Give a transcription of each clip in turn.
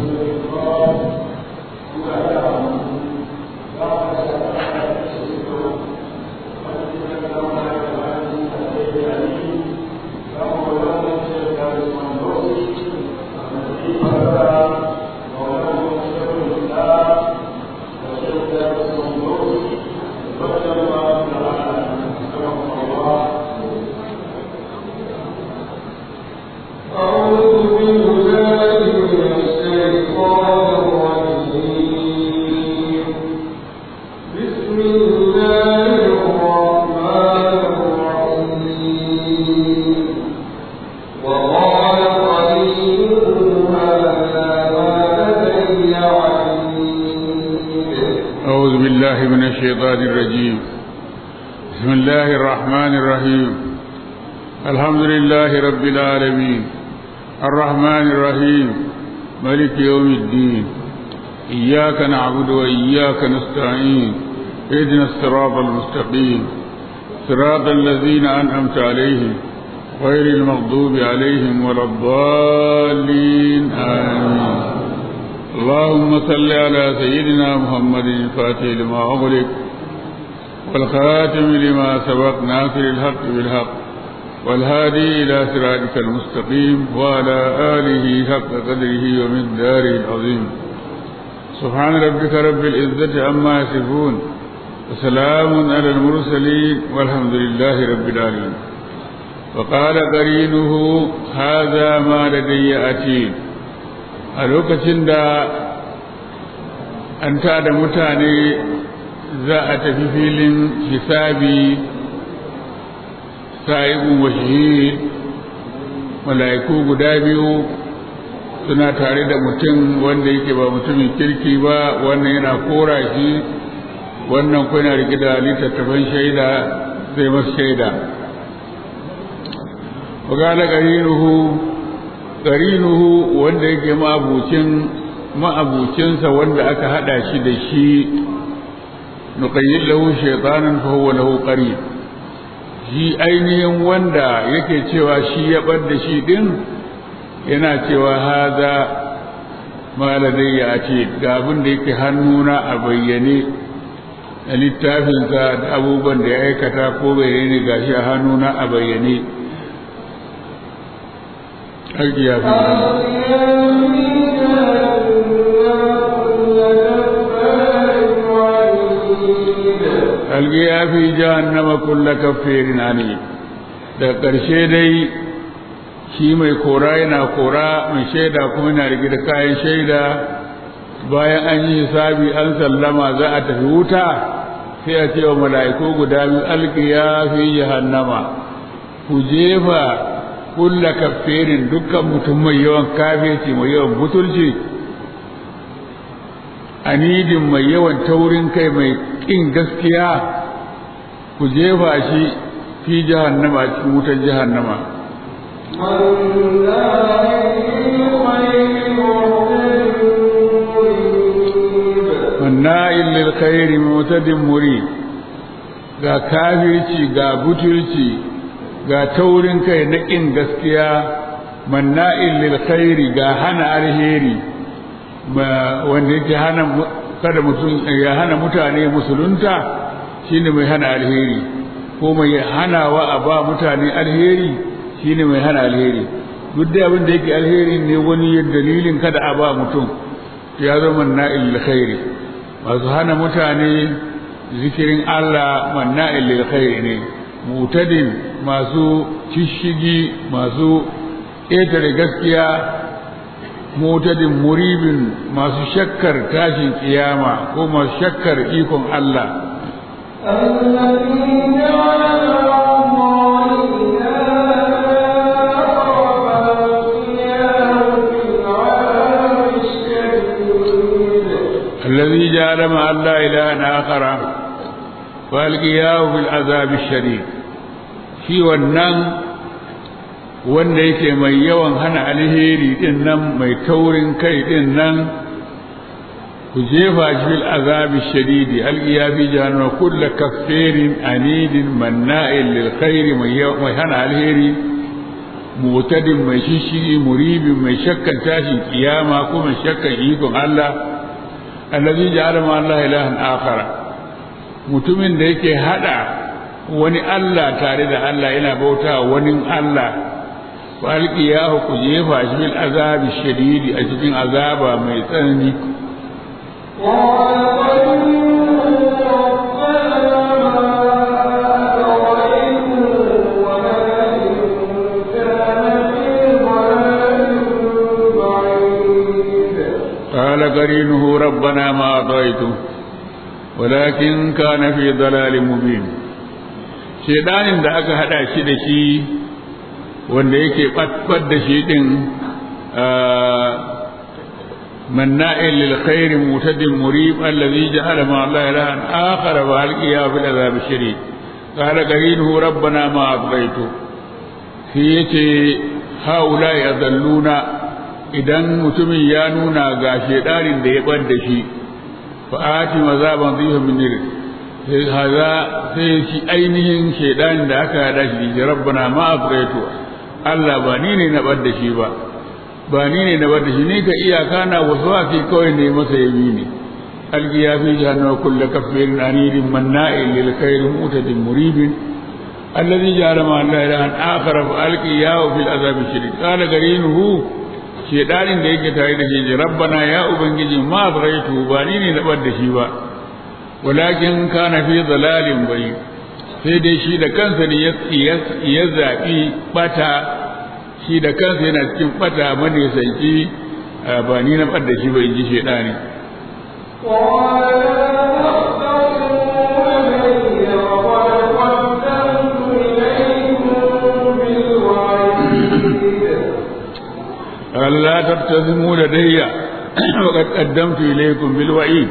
أعوذ بالله من الشيطان الرجيم بسم الله الرحمن الرحيم الحمد لله رب العالمين الرحمن الرحيم ملك يوم الدين إياك نعبد وإياك نستعين اهدنا الصراط المستقيم صراط الذين أنعمت عليهم غير المغضوب عليهم ولا الضالين آمين اللهم صل على سيدنا محمد الفاتح لما أغلق والخاتم لما سبق ناصر الحق بالحق والهادي إلى صراطك المستقيم وعلى آله حق قدره ومقداره العظيم سبحان ربك رب العزة عما يصفون وسلام على المرسلين والحمد لله رب العالمين وقال قرينه هذا ما لدي أتيد a lokacin da an tada mutane za a tafi filin hisabi sa'ibun wa shahid mala'iku guda biyu suna tare da mutum wanda yake ba mutumin kirki ba wannan yana kora shi wannan kuma yana rike da littattafan shaida zai masu shaida wa gala qarinuhu qarinuhu wanda yake ma'abucin ma'abucinsa wanda aka hada shi da shi nuqayyid lahu shaytanan fa huwa lahu qarin shi ainihin wanda yake cewa shi ya bar da shi din yana cewa haza ma ladayya a ce ga abin da yake hannuna a bayyane a littafinsa da abubuwan da ya aikata ko bayyane gashi a hannuna a bayyane aiki ya fi algiya fi jahannama kulla kafirin ani da ƙarshe dai shi mai kora yana kora mai shaida kuma yana rike da kayan shaida bayan an yi hisabi an sallama za a tafi wuta sai a ce wa mala'iku guda biyu algiya fi jahannama ku jefa kulla kafirin dukkan mutum mai yawan kafirci mai yawan butulci anidin mai yawan taurin kai mai ƙin gaskiya ku jefa shi fi jahannama a cikin wutar jahannama wanna'in lil khairi mutadin muri ga kafirci ga butulci ga taurin kai na ƙin gaskiya manna'in lil khairi ga hana alheri wanda yake hana kada mutum ya hana mutane musulunta shine mai hana alheri ko mai hanawa a ba mutane alheri shine mai hana alheri duk da abin da yake alheri ne wani dalilin kada a ba mutum ya zama manna'in lil khairi masu hana mutane zikirin Allah manna'in lil khairi ne mutadin masu cishigi masu ƙetare gaskiya mutadin muribin masu shakkar tashin kiyama ko masu shakkar ikon Allah الذي جعل مع الله إلها آخر فألقياه في العذاب الشديد shi wannan wanda yake mai yawan hana alheri din nan mai taurin kai din nan ku jefa shi fil azabi shadidi alqiya bi jahannama kullu kaffirin anidin manna'in lil khairi mai hana alheri mutadin mai shishiri muribin mai shakkan tashin kiyama ko mai shakkan ikon Allah allazi ja'ala ma Allah ilahan akhara mutumin da yake hada wani Allah tare da Allah yana bauta wani Allah wa alqiyahu ku jefa shi bil azabi shadidi a cikin azaba mai tsanani قال قرينه ربنا ما أطغيته ولكن كان في ضلال مبين shedanin da aka hada shi da shi wanda yake ɓatɓat da shi ɗin manna'in lil khairi mutadin murib allazi ja'ala ma Allah ilahan akhar wa alqiya bil azab shari qala qarinuhu rabbana ma abghaytu shi yace haula yadalluna idan mutumin ya nuna ga shedanin da ya bar da shi fa ati mazaban dhiha min nir sai haza sai shi ainihin shedanin da aka hada shi rabbana ma abghaytu Allah ba ni ne na bar da shi ba ba ni ne na bar da shi ni ka iyaka na waswasi kawai ne masa yabi ne alqiya fi jahannama kullu kafirin anidin manna'in lil khairi mutadin muribin alladhi ja'ala ma la ilaha akhar fa alqiyahu fil azab shadid qala garinuhu shedanin da yake tare da shi rabbana ya ubangiji ma zaraitu ba ni ne na bar da shi ba walakin kana fi dalalin bayyin sai dai shi da kansa ne ya zaɓi ɓata shi da kansa yana cikin ɓata manisanci ba ni na ɓadda shi ba in ji shaidani Allah tattazimu da dayya wa qad qaddamtu ilaykum bil wa'id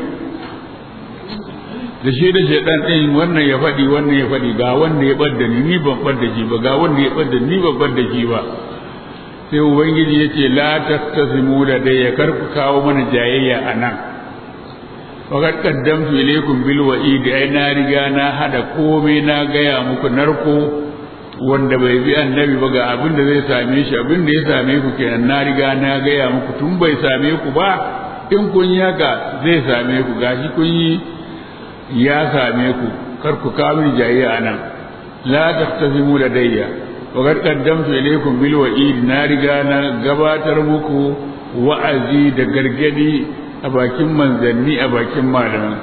da shi da shaidan ɗin wannan ya faɗi wannan ya faɗi ga wanda ya ɓadda ni ni ban ɓadda shi ba ga wanda ya ɓadda ni ban ɓadda shi ba sai ubangiji ya ce la tattasimu da dai ya karku kawo mana jayayya a nan faqad qaddamtu ilaykum bil wa'id ai na riga na hada komai na gaya muku narko wanda bai bi annabi ba ga abin da zai same shi abin da ya same ku kenan na riga na gaya muku tun bai same ku ba in kun yi haka zai same ku gashi kun yi ya same ku kar ku kawo jayayya anan la taftazimu ladayya wa qad qaddamtu ilaykum bil wa'id na riga na gabatar muku wa'azi da gargadi a bakin manzanni a bakin malaman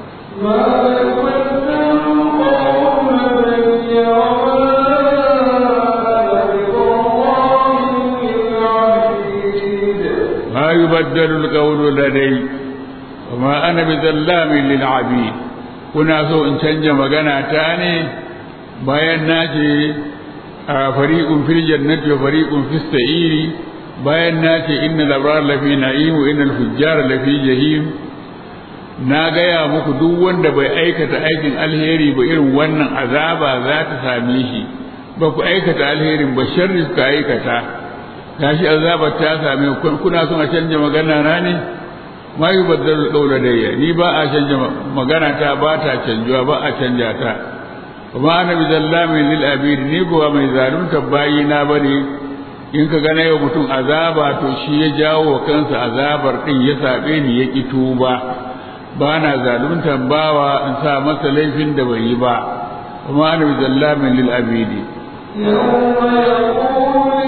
ما يبدل القول لدي وما أنا بظلام للعبيد kuna so in canja magana ta ne bayan na ce a fariqun fil jannati wa fariqun fis sa'iri bayan na ce innal abrar lafi na'im wa innal fujjar lafi jahim na gaya muku duk wanda bai aikata aikin alheri ba irin wannan azaba za ta same shi ba ku aikata alherin ba sharri ka aikata gashi azaba ta same ku kuna son a canja magana na ne ma yi baddalu ɗaura dayya ni ba a canja magana ta ba ta canjuwa ba a canja ta kuma ana bi zallamin lil abid ni kuwa mai zalunta bayi na bane in ka gana yau mutum azaba to shi ya jawo wa kansa azabar din ya sabe ni ya ki tuba ba na zalunta bawa in sa masa laifin da bai yi ba kuma ana bi zallamin lil abidi يوم يقول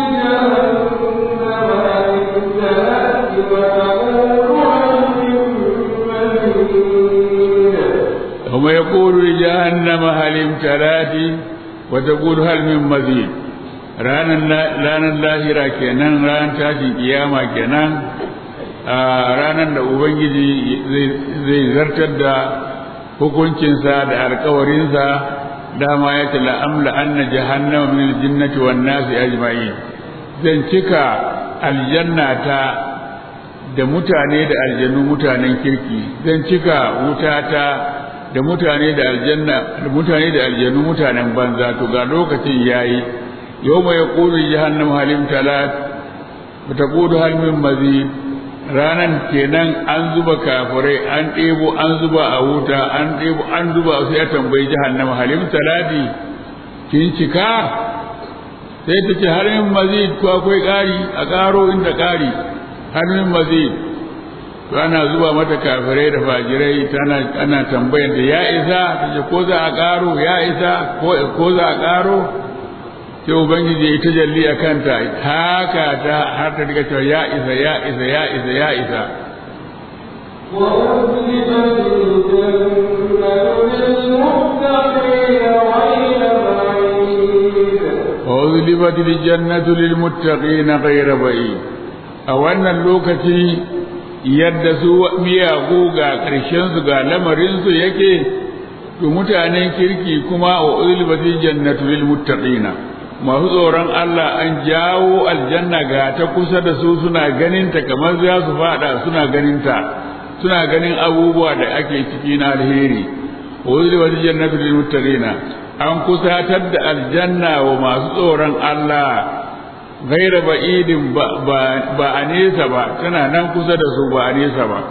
يوم يقول لجهنم هل امتلأت وتقول هل من مزيد ranar lahira kenan ranar tashin kiyama kenan a ranar da ubangiji zai zartar da hukuncinsa da alkawarinsa dama ya ce la'amla anna jahannama min aljinnati wan nasi ajma'in zan cika aljanna ta da mutane da aljannu mutanen kirki zan cika wutata da mutane da aljanna da mutane da aljannu mutanen banza to ga lokacin yayi yawma yaqulu jahannam halim talat wa taqulu hal min mazid ranan kenan an zuba kafirai an ɗebo an zuba a wuta an ɗebo an zuba sai ya tambayi jahannam halim talati kin cika sai ta ce har min mazid ko akwai ƙari a ƙaro inda ƙari har min mazid to ana zuba mata kafirai da fajirai tana ana tambayar da ya isa ta ce ko za a ƙaro ya isa ko za a ƙaro sai ubangiji ya yi tajalli a kanta haka ta har ta riga cewa ya isa ya isa ya isa ya isa وأذلفت الجنة للمتقين غير بعيد a wannan lokaci yadda su miyagu ga ƙarshensu ga lamarinsu yake to mutanen kirki kuma wa ulbatil jannatu lil muttaqina masu tsoron Allah an jawo aljanna ga ta kusa da su suna ganin ta kamar za su fada suna ganin ta suna ganin abubuwa da ake ciki na alheri wa ulbatil jannatu lil muttaqina an kusatar da aljanna wa masu tsoron Allah gaira ba'idin ba a nesa ba tana nan kusa da su ba a nesa ba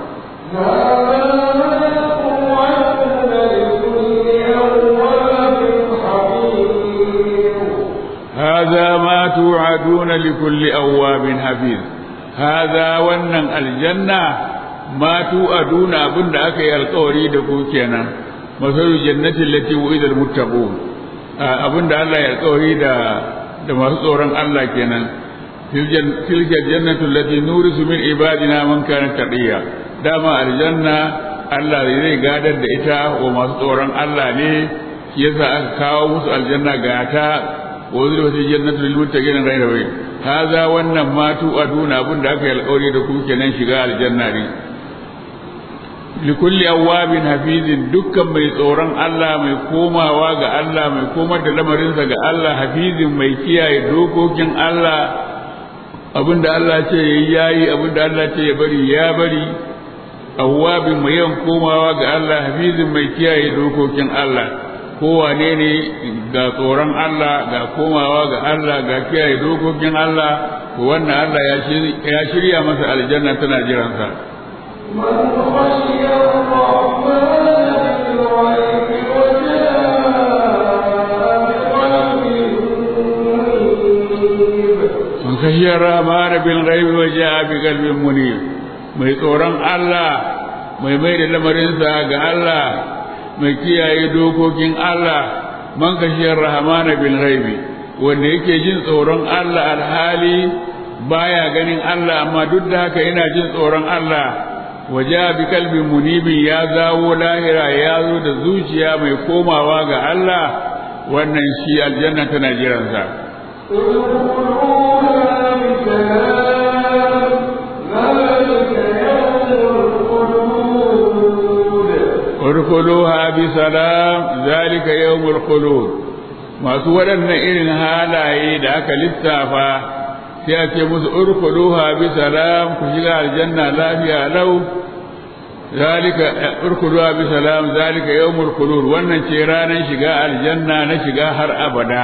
هذا ما توعدون لكل أواب حفيظ هذا ونن الجنة ما توعدون أبن أكي القوري دكوكينا مثل الجنة التي وعد المتقون أبن الله القوري دا da masu tsoron Allah kenan tilka jannatu allati nurisu min ibadina man kana taqiya dama aljanna Allah zai gadar da ita wa masu tsoron Allah ne shi yasa aka kawo musu aljanna ga ta wa zulfati jannatu lil muttaqin ghayra way haza wannan matu aduna abin da aka yi alƙawari da ku kenan shiga aljanna ne likulli awwabin hafizin dukkan mai tsoron Allah mai komawa ga Allah mai komar da lamarinsa ga Allah hafizin mai kiyaye dokokin Allah abinda Allah ce yayi yayi abinda Allah ce ya bari ya bari awwabin mai yawan komawa ga Allah hafizin mai kiyaye dokokin Allah kowane ne ga tsoron Allah ga komawa ga Allah ga kiyaye dokokin Allah wannan Allah ya shirya masa aljanna tana jiransa من خشي الرحمن بالغيب من خشي الرحمن بالغيب وجاء بقلب منيب mai tsoron Allah mai mai da lamarinsa ga Allah mai kiyaye dokokin Allah man kashiyar rahmana bil ghaibi wanda yake jin tsoron Allah alhali baya ganin Allah amma duk da haka yana jin tsoron Allah waje bi kalbin munibin ya zawo lahira ya zo da zuciya mai komawa ga Allah wannan shi aljanna tana jiransa urkuluha bi salam zalika yawmul khulud masu waɗannan irin halaye da aka lissafa sai a ce musu urkuluha bi salam ku shiga aljanna lafiya lau zalika urkuluha bi salam zalika yawmul khulud wannan ce ranar shiga aljanna na shiga har abada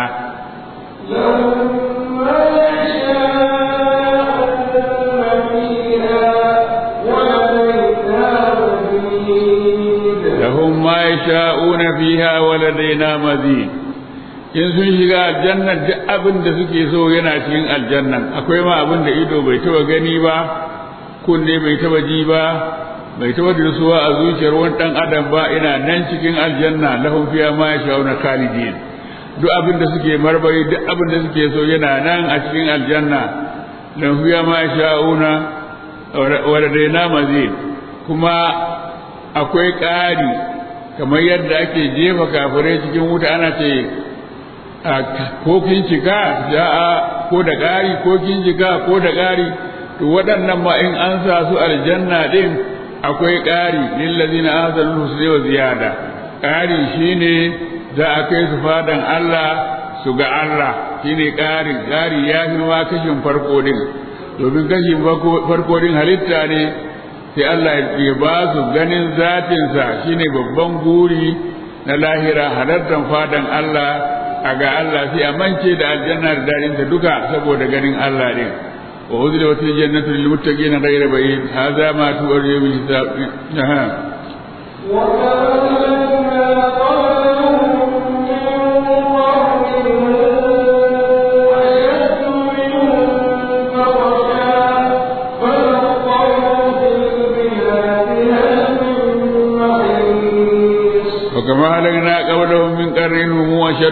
lahum ma yasha'una fiha wa ladaina mazid in sun shiga aljannan duk abin da suke so yana cikin aljannan akwai ma abin da ido bai taba gani ba kunne bai taba ji ba bai taba dirsuwa a zuciyar wani dan adam ba ina nan cikin aljanna lahum fiha ma yasha'una khalidin duk abin da suke marmari duk abin da suke so yana nan a cikin aljanna lahum fiha ma yasha'una wa ladaina mazid kuma akwai ƙari kamar yadda ake jefa kafirai cikin wuta ana ce ko kin cika ja'a ko da ƙari ko kin cika ko da ƙari to waɗannan ma in an sa su aljanna din akwai ƙari lillazina ahsanu husna wa ziyada ƙari shine za a kai su fadan Allah su ga Allah shine ƙari ƙari ya fi ma kashin farko din domin kashin farko din halitta ne sai Allah ya ba su ganin zatinsa shine babban guri na lahira halartar fadan Allah a ga Allah sai a mance da aljanna da daɗinta duka saboda ganin Allah ne wa uzila wata jannatu lil muttaqin ghayra ba'id hadha ma tu'riyu bil hisab aha وكان قبلهم من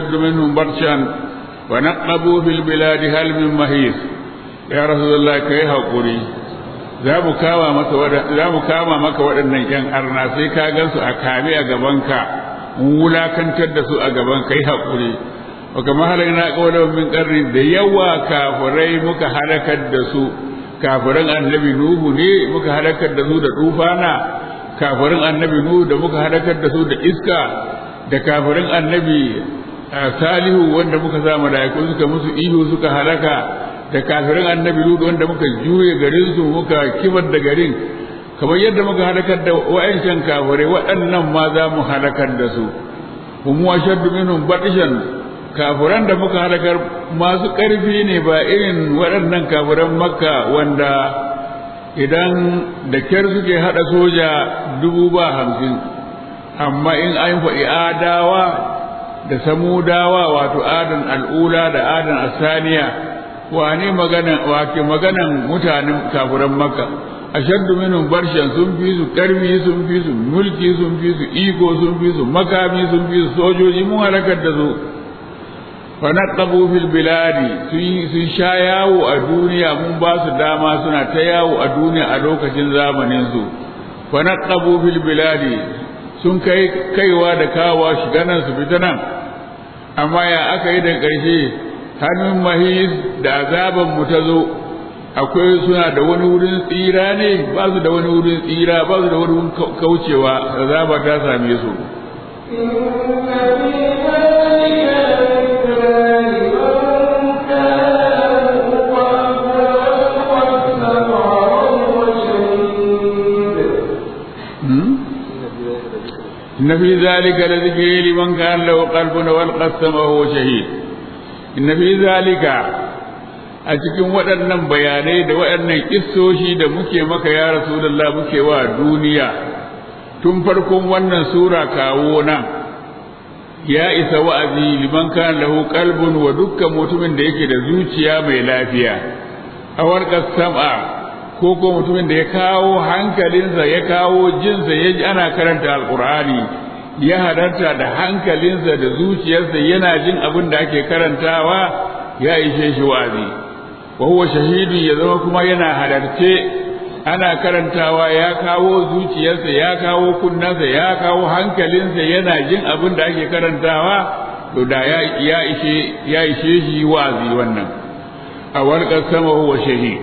أشد منهم برشا ونقبوا في البلاد هل من مهيس يا رسول الله كي هقولي za mu kama maka za mu kama maka waɗannan ƴan arna sai ka gansu a kame a gabanka mun wulakantar da su a gaban kai haƙuri wa kama halakna qawlan min qarni da yawa kafirai muka halakar da su kafirin annabi nuhu ne muka halakar da su da tufana kafirin annabi nuhu da muka halakar da su da iska da kafirin annabi salihu wanda muka sa malaiku suka musu ihu suka halaka da kafirin annabi lut wanda muka juye garin su muka kibar da garin kamar yadda muka halakar da wa'ancan kafirai waɗannan ma za mu halakar da su hum washaddu minhum batishan kafiran da muka halakar masu ƙarfi ne ba irin waɗannan kafiran makka wanda idan da kyar suke haɗa soja dubu ba hamsin amma in an faɗi adawa da samudawa wato adan al'ula da adan asaniya wane maganan wake maganan mutanen kafiran makka ashaddu minhum barshan sun fi su karfi sun fi su mulki sun fi su iko sun fi su makami sun fi su sojoji mun halakar da su fa naqabu fil biladi sun sha yawo a duniya mun ba su dama suna ta yawo a duniya a lokacin zamanin su fa naqabu fil biladi sun kai kaiwa da kawa shiga nan su fita nan amma ya aka yi da ƙarshe hannun mahis da azaban mu ta zo akwai suna da wani wurin tsira ne ba su da wani wurin tsira ba su da wani wurin kaucewa azaba ta same su إن في ذلك لذكر لمن كان له قلب والقى السمع وهو شهيد inna fi zalika a cikin waɗannan bayanai da waɗannan kissoshi da muke maka ya rasulullah muke wa duniya tun farkon wannan sura kawo nan ya isa wa'azi liman kana lahu qalbun wa dukkan mutumin da yake da zuciya mai lafiya awar sam'a ko ko mutumin da ya kawo hankalinsa ya kawo jinsa ya ji ana karanta alqur'ani ya halarta da hankalinsa da zuciyarsa yana jin abin da ake karantawa ya ishe shi wa'azi wa huwa shahidu ya zama kuma yana halarce ana karantawa ya kawo zuciyarsa ya kawo kunnansa ya kawo hankalinsa yana jin abin da ake karantawa to da ya ya ishe ya ishe shi wa'azi wannan a walƙar sama huwa shahid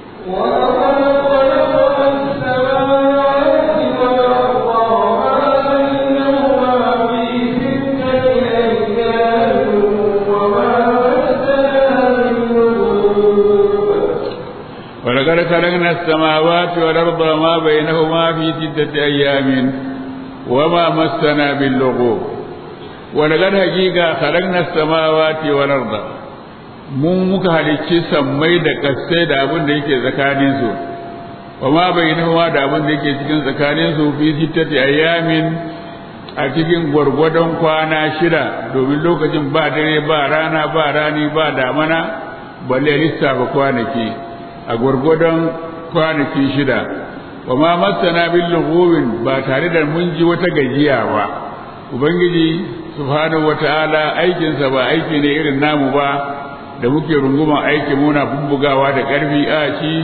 ولقد خلقنا السماوات والأرض وما بينهما في ستة أيام وما مسنا باللغوب ولقد حقيقة خلقنا السماوات والأرض mun muka halicci sammai da kasai da abin da yake tsakaninsu wa ma bainahuma da abin da yake cikin tsakaninsu fi sittati ayyamin a cikin gwargwadon kwana shida domin lokacin ba dare ba rana ba rani ba damana balle lissafa kwanaki a gwargwadon kwanaki shida wa ma masana bil lughubin ba tare da mun ji wata gajiya ba ubangiji subhanahu wataala aikinsa ba aiki ne irin namu ba da muke runguman aiki muna bubbugawa da ƙarfi a shi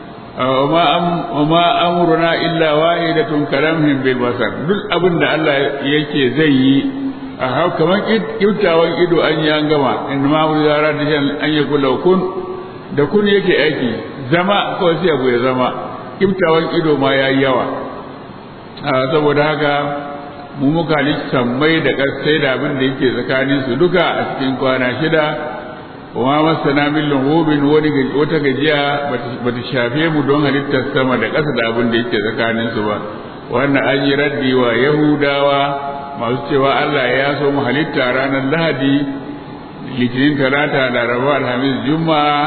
wa ma amruna illa wahidatun kalamhin bil basar duk abin da Allah yake zai yi a hau kamar kiftawan ido an yi an gama in ma wuri zara da shan an yi kula kun da kun yake aiki zama kawai sai abu ya zama kiftawan ido ma ya yi yawa saboda haka mu muka sammai da ƙasai da abin da yake tsakaninsu duka a cikin kwana shida wa masana min lughubin wani wata gajiya bata shafe mu don halittar sama da ƙasa da abin da yake tsakanin su ba wannan an yi raddi wa yahudawa masu cewa Allah ya so mu halitta ranar lahadi litinin talata laraba alhamis juma'a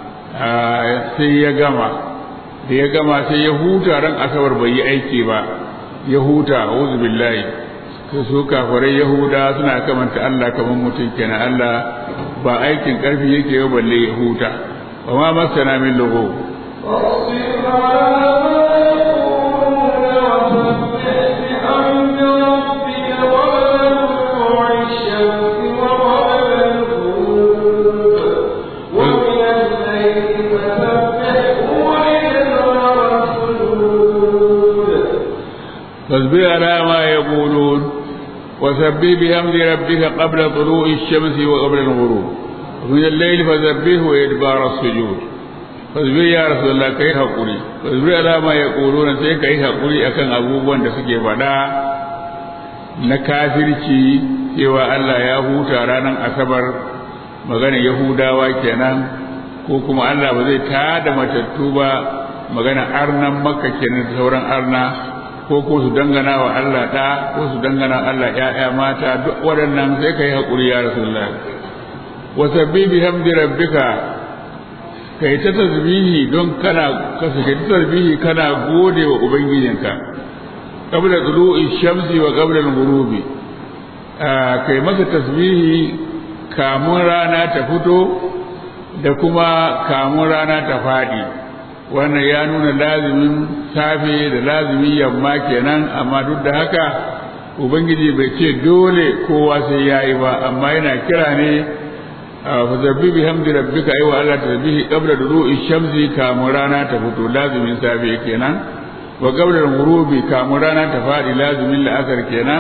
sai ya gama da ya gama sai ya huta ran asabar bai yi aiki ba ya huta auzu billahi su kafirai yahuda suna kamanta Allah kamar mutum kenan Allah ba aikin ƙarfi yake yau balle ya huta wa ma masana min lugu وسبح بحمد ربك قبل طلوع الشمس فاصبر على ما يقولون وسبح بحمد ربك قبل طلوع الشمس وقبل الغروب ومن الليل فسبحه وإدبار السجود فاصبر يا رسول الله كي حقولي فاصبر على ما يقولون سي كي حقولي أكن أبوبwan da suke faɗa na kafirci cewa Allah ya huta ranar asabar magana yahudawa kenan ko kuma Allah ba zai tada matattu ba magana arnan makka kenan da sauran arna ko ko su dangana wa Allah ɗa ko su dangana Allah ‘ya'ya mata duk waɗannan sai ka yi haƙuri ya Rasulullah. Wa sabbi bi hamdi rabbika kai ta tasbihi don kana kasa kai ta tasbihi kana gode wa ubangijinka qabla tulu'i shamsi wa qabla al-ghurubi kai masa tasbihi kamun rana ta fito da kuma kamun rana ta faɗi wannan ya nuna lazimin safe da lazimin yamma kenan amma duk da haka ubangiji bai ce dole kowa sai ya yi ba amma yana kira ne fa zabbi bi hamdi rabbika ayi wa Allah tasbihi qabla duru'i shamsi kamun rana ta fito lazimin safe kenan wa qabla ghurubi kamun rana ta fadi lazimin la'asar kenan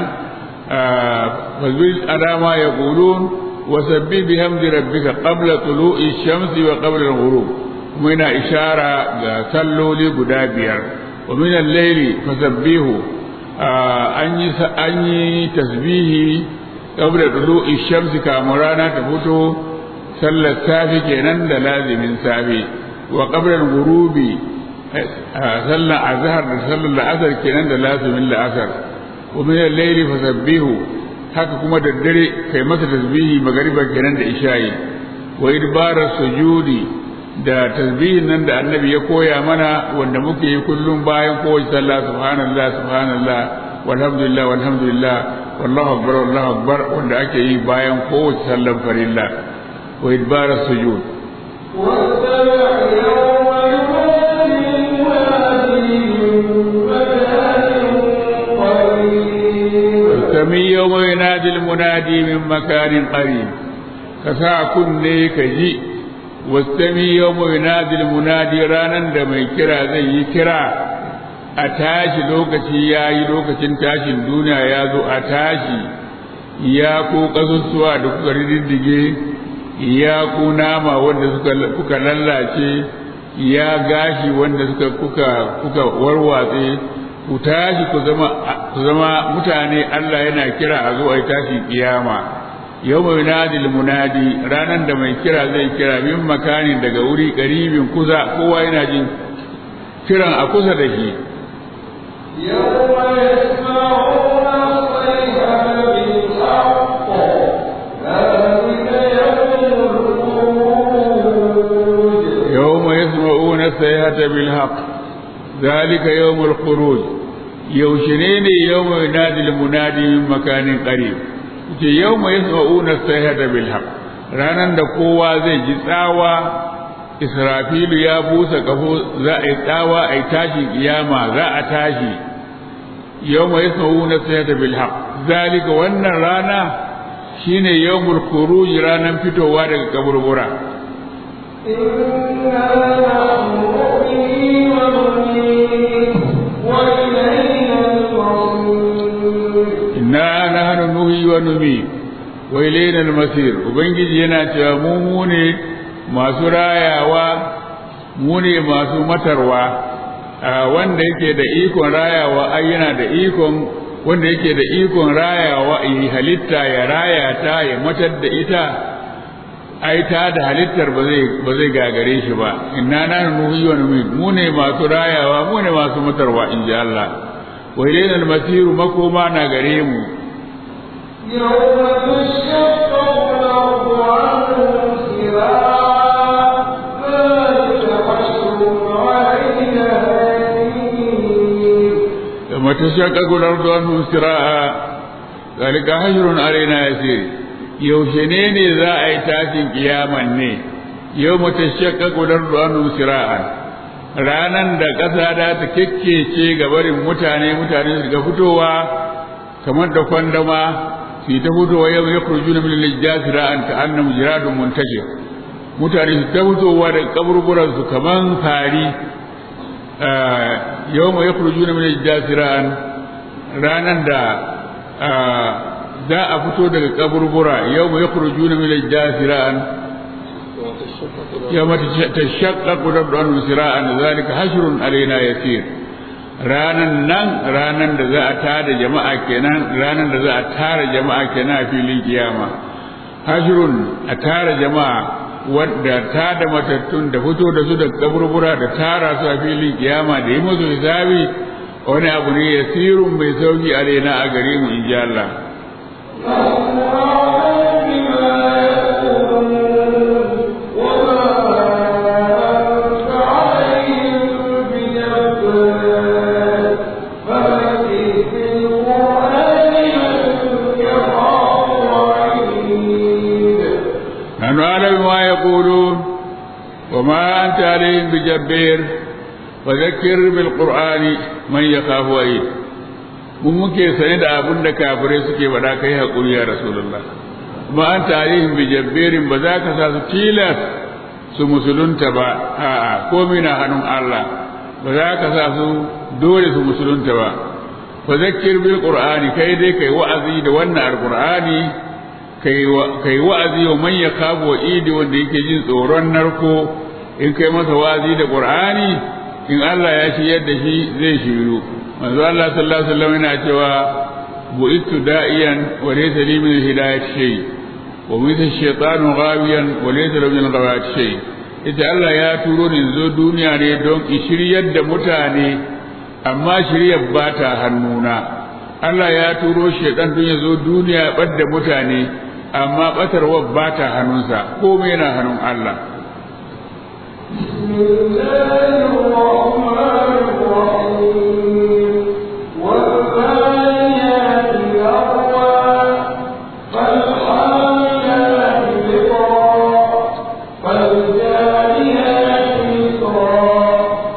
fa zbil adama yaqulun wa sabbi bi hamdi rabbika qabla tulu'i shamsi wa qabla al-ghurub kuma yana ishara ga salloli guda biyar wa min al-layli fasabbihu an yi an yi tasbihi qabla tulu'i shamsi kamun rana ta fito sallar safi kenan da lazimin safi wa qabla al-ghurubi sallar azhar da sallar la'asar kenan da lazimin la'asar wa min al-layli fasabbihu haka kuma da dare kai masa tasbihi magariba kenan da isha'i wa idbara sujudi da tasbihin nan da annabi ya koya mana wanda muke yi kullum bayan kowace sallah subhanallah subhanallah walhamdulillah walhamdulillah wallahu akbar wallahu akbar wanda ake yi bayan kowace sallar farilla wa idbar sujud sami yawma yunadi al-munadi min makanin qarib ka sa kunne ka ji wastami yawma yunadil munadi ranan da mai kira zai yi kira a tashi lokaci yayi lokacin tashin duniya ya zo a tashi ya ku kasusuwa da kuka riddige ya ku nama wanda suka kuka lallace ya gashi wanda suka kuka kuka warwatse ku tashi ku zama ku zama mutane Allah yana kira a zo a tashi kiyama yau mai nadil munadi ranar da mai kira zai kira min makani daga wuri karibin kusa kowa yana jin kiran a kusa da shi يوم يسمعون الصيحة بالحق ذلك يوم الخروج يوشنين يوم ينادي المنادي من مكان قريب ce yau mai sa'una sayhata bil haq ranan da kowa zai ji tsawa israfilu ya busa kafo za a yi tsawa a yi tashi kiyama za a tashi yau mai sa'una sayhata bil haq zalika wannan rana shine yawmul khuruj ranan fitowa daga kaburbura inna nahnu nuhyi wa numi wa ilayna al-masir ubangiji yana cewa mu mu ne masu rayawa mu ne masu matarwa wanda yake da ikon rayawa ai yana da ikon wanda yake da ikon rayawa yi halitta ya raya ta ya matar da ita ai ta da halittar ba zai ba zai gagare shi ba inna nahnu nuhyi wa numi mu ne masu rayawa mu ne masu matarwa inji Allah wa ilayna al-masir makoma na gare mu يوم تشقق الأرض عنهم سراعا ذلك حشر علينا يسير يوم تشقق الأرض عنهم سراعا ذلك حشر علينا يسير yaushe ne ne za a yi tashin kiyaman ne yau mata shakka gudar ruwanu sira'an ranan da ƙasa da ta kekkece ga barin mutane mutane su ga fitowa kamar da kwandama su ta fitowa yau ya kurju na milin jasira'an ta annam jiradun muntashir mutane su ta fitowa da kaburburan su kaman fari yau ma ya kurju na milin jasira'an ranan da za a fito daga kaburbura yau mai kurju na milai jasira'an yau mata tashaqqaqu rabban sira'an zalika hashrun alaina yasir ranan nan ranan da za a tada jama'a kenan ranan da za a tara jama'a kenan a filin kiyama hashrun a tara jama'a wadda tada matattun da fito da su da kaburbura da tara su a filin kiyama da yi musu hisabi wani abu ne yasirun mai sauki alaina a gare mu in ji Allah نحن أعلم ما يقولون وما أنت عليهم بجبير وذكر بالقرآن من يخاف وعيد mun muke sane da abin da kafirai suke faɗa kai haƙuri ya rasulullah kuma an tarihin bijabberin ba za ka sa su tilas su musulunta ba a'a komai na hannun Allah ba za ka sa su dole su musulunta ba fa zakkir bil qur'ani kai dai kai wa'azi da wannan alqur'ani kai wa'azi wa man yakabu wa idi wanda yake jin tsoron narko in kai masa wa'azi da qur'ani in Allah ya shiyar da shi zai shiru manzo Allah sallallahu alaihi wasallam yana cewa bu'itu da'iyan wa laysa li min hidayat shay wa min ash-shaytanu ghawiyan wa laysa li min ghawat shay ita Allah ya turo ni zo duniya ne don in shiryar da mutane amma shiryar ba ta hannuna Allah ya turo shaitan don ya zo duniya ya ɓadda mutane amma ɓatarwa ba ta hannunsa komai yana hannun Allah بسم الله الرحمن الرحيم والثانيات ذروا فالحاملات ذكرا فالجاريات يسرا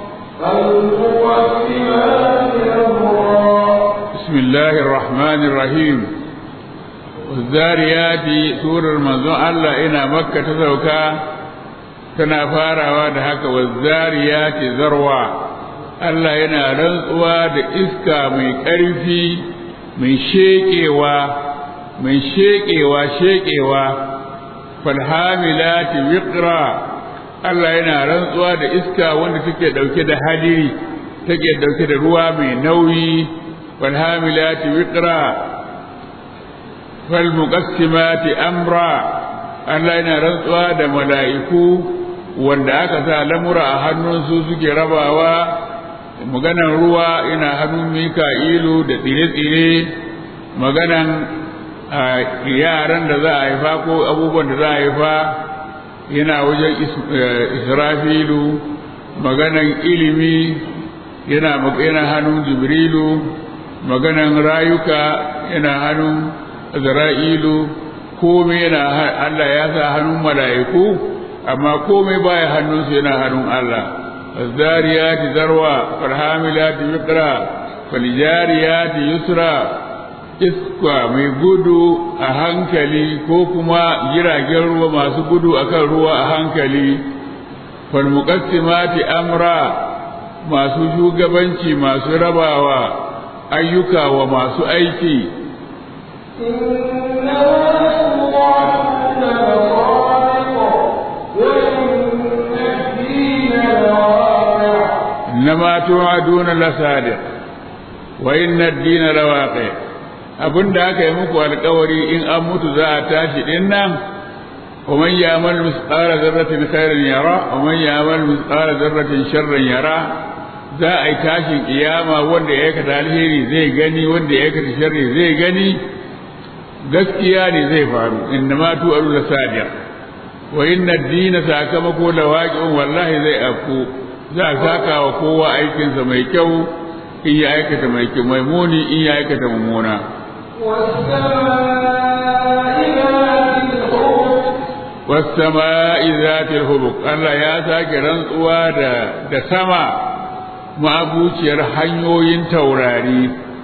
فالمقسمات أمرا بسم الله الرحمن الرحيم والذاريات سورة منزون الله إنا مكة تسوكا tana farawa da haka wazzariyati zarwa Allah yana rantsuwa da iska mai ƙarfi mai sheƙewa mai sheƙewa sheƙewa falhamilati wiqra Allah yana rantsuwa da iska wanda take dauke da hadiri take dauke da ruwa mai nauyi falhamilati wiqra falmuqassimati amra Allah yana rantsuwa da mala'iku wanda aka sa lamura a hannunsu suke rabawa maganan ruwa ina hannun mika'ilu da tsire-tsire maganan yaran da za a haifa ko abubuwan da za a haifa yana wajen israfilu maganan ilimi yana yana hannun jibrilu maganan rayuka yana hannun zara'ilu komai yana Allah ya sa hannun mala'iku amma komai baya hannunsu yana hannun Allah الزاريات ذروة فالحاملات وقرا فالجاريات يسرا iska mai gudu a hankali ko kuma jiragen ruwa masu gudu akan ruwa a hankali falmuqassimati amra masu shugabanci masu rabawa ayyuka wa masu aiki إنما توعدون لصادق وإن الدين لواقع abin da aka yi muku alkawari in an mutu za a tashi din nan wa man ya'mal misqala dharratin khairan yara wa man ya'mal misqala dharratin sharran yara za a yi tashin kiyama wanda ya aikata alheri zai gani wanda ya aikata sharri zai gani gaskiya ne zai faru inna ma tu alu la sadiq wa inna ad-din sakamako la waqi'un wallahi zai afku za a saka wa kowa aikinsa mai kyau in ya aikata mai kyau mai muni in ya aikata mummuna والسماء ذات الحبك Allah ya sake rantsuwa da da sama ma'abuciyar hanyoyin taurari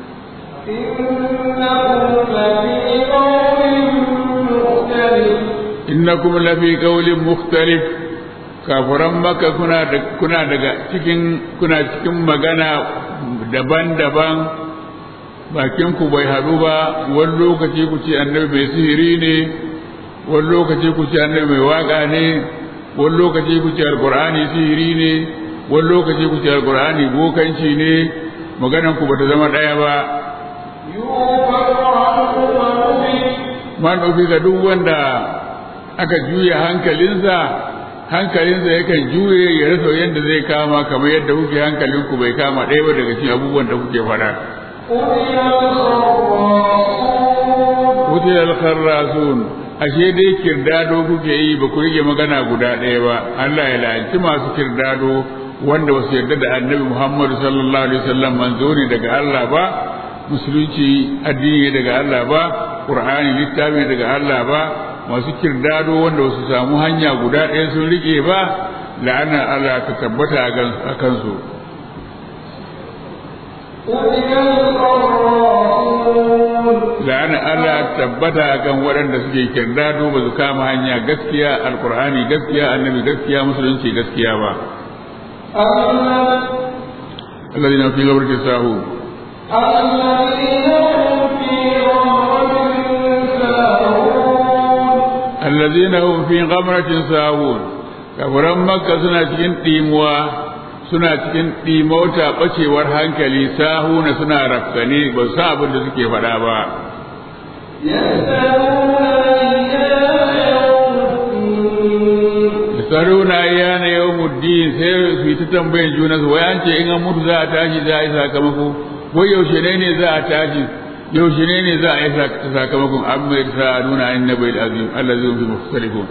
innakum lafi qawlin mukhtalif kafuran maka kuna da kuna daga cikin kuna cikin magana daban-daban bakin ku bai haɗu ba wani lokaci ku ce annabi mai sihiri ne wani lokaci ku ce annabi mai waka ne wani lokaci ku ce alqur'ani sihiri ne wani lokaci ku ce alqur'ani bokanci ne maganan ku bata zama ɗaya ba man ga duk wanda aka juya hankalinsa hankalinsa yakan juye ya rasa yadda zai kama kamar yadda kuke hankalinku bai kama ɗaya ba daga cikin abubuwan da kuke faɗa. Wuce al-kharrasun ashe dai kirdado kuke yi ba ku rige magana guda ɗaya ba Allah ya la'anci masu kirdado wanda ba su yarda da annabi Muhammad sallallahu alaihi wasallam manzo ne daga Allah ba musulunci addini daga Allah ba Qur'ani littafi daga Allah ba masu kirdado wanda su samu hanya guda ɗaya sun rike ba la'anar Allah ta tabbata a kansu la'anar Allah tabbata a kan waɗanda suke kirdado ba su kama hanya gaskiya alkur'ani gaskiya annabi gaskiya musulunci gaskiya ba الذين في غبرة ساهون الذين هم في غمرة ساهون kafiran makka suna cikin ɗimuwa suna cikin ɗimauta ɓacewar hankali sahuna suna rafkane ba su abin da suke faɗa ba saruna yana yau muddin sai su yi ta tambayin juna su wayan ce in an mutu za a tashi za a yi sakamako wai yaushe ne ne za a tashi yaushe ne ne za a yi sakamakon an mai sa nuna in na bai da azim Allah zai fi mukhtalifun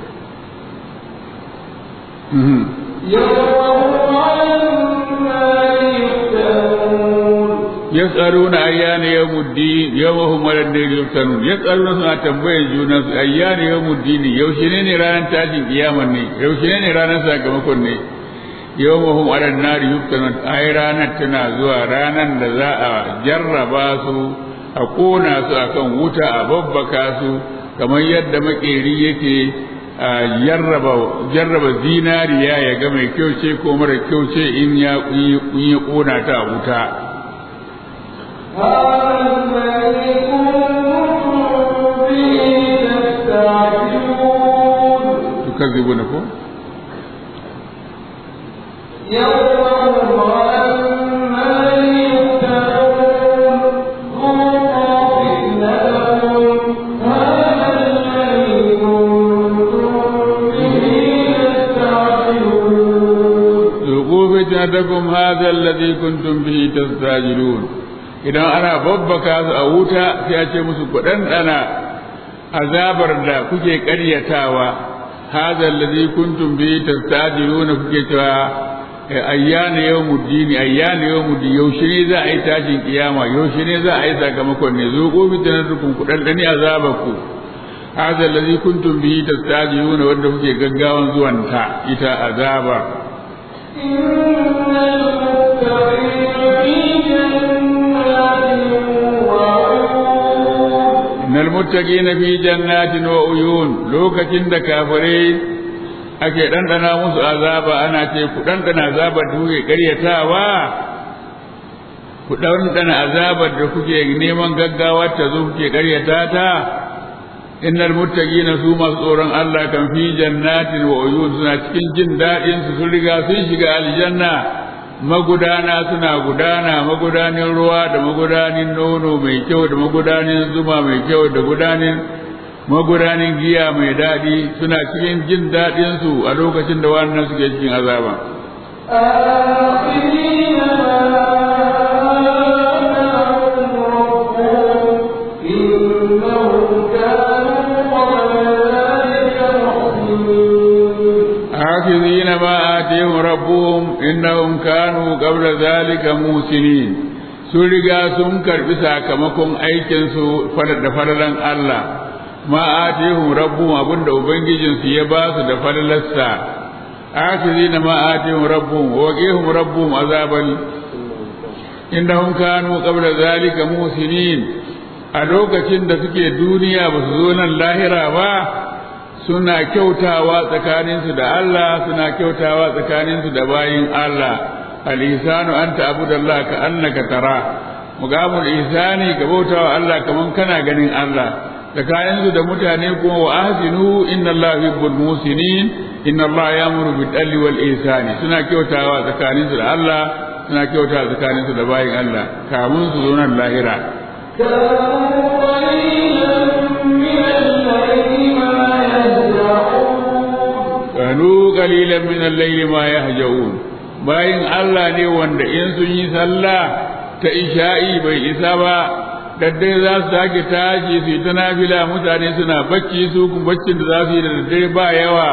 yas'aluna ayyana yawmuddin yawmahum waladin yuftanun yas'aluna suna tambayar juna su ayyana yawmuddin yaushe ne ne ranar tashin kiyama ne yaushe ne ne ranar sakamakon ne yawmahum waladin nari yuftanun ai ranar tana zuwa ranar da za a jarraba su a kona su akan wuta a babbaka su kamar yadda makeri yake a jarraba zinariya ya ga mai kyau ce ko mara kyau ce in ya kona ta a wuta tukazibunako ذوقوا فتنتكم هذا الذي كنتم به تستعجلون idan ana babbaka su a wuta sai a ce musu ku ɗanɗana azabar da kuke ƙaryatawa hadha allazi kuntum bihi tastajiluna kuke cewa ayyana yawmuddin ayyana yawmuddin yaushe ne za a yi tashin kiyama yaushe ne za a yi sakamakon ne zo ko fitanatukum ku ɗanɗani azabarku hadha allazi kuntum bihi tastajiluna wanda kuke gaggawan zuwanta ita azaba innal muttaqina fi jannatin wa uyun lokacin da kafirai ake dandana musu azaba ana ce ku dandana azabar da kuke karyatawa ku dandana azabar da kuke neman gaggawa ta zo kuke karyata ta innal muttaqina su masu tsoron Allah kan fi jannatin wa uyun suna cikin jin daɗin su sun riga sun shiga aljanna magudana suna gudana magudanin ruwa da magudanin nono mai kyau da magudanin zuma mai kyau da gudanin magudanin giya mai daɗi suna cikin jin daɗin su a lokacin da wannan suke cikin azaba آخذين ما آتيهم ربهم إنهم كانوا قبل ذلك موسنين sun riga sun karbi sakamakon aikinsu da falalan Allah ma atihum rabbuhum abinda ubangijinsu ya ba su da falalarsa akhizina ma atihum rabbuhum wa qihum rabbuhum azaban innahum kanu qabla zalika musinin a lokacin da suke duniya ba su zo nan lahira ba suna kyautawa tsakaninsu da Allah suna kyautawa tsakaninsu da bayin Allah al-ihsanu an ta'budallaha ka annaka tara muqamul ihsani ka bautawa Allah kaman kana ganin Allah tsakaninsu da mutane kuma wa ahsinu inna Allah yuhibbul musinin inna Allah ya'muru bil adli wal ihsani suna kyautawa tsakaninsu da Allah suna kyautawa tsakaninsu da bayin Allah kamun su zo nan lahira كانوا قليلا من الليل kanu qalilan min al-layli ما يهجعون ma yahjaun bayin Allah ne wanda in sun yi sallah ta isha'i bai isa ba daddare za su sake tashi su yi ta nafila mutane suna bacci su kuma baccin da za su yi da daddare ba yawa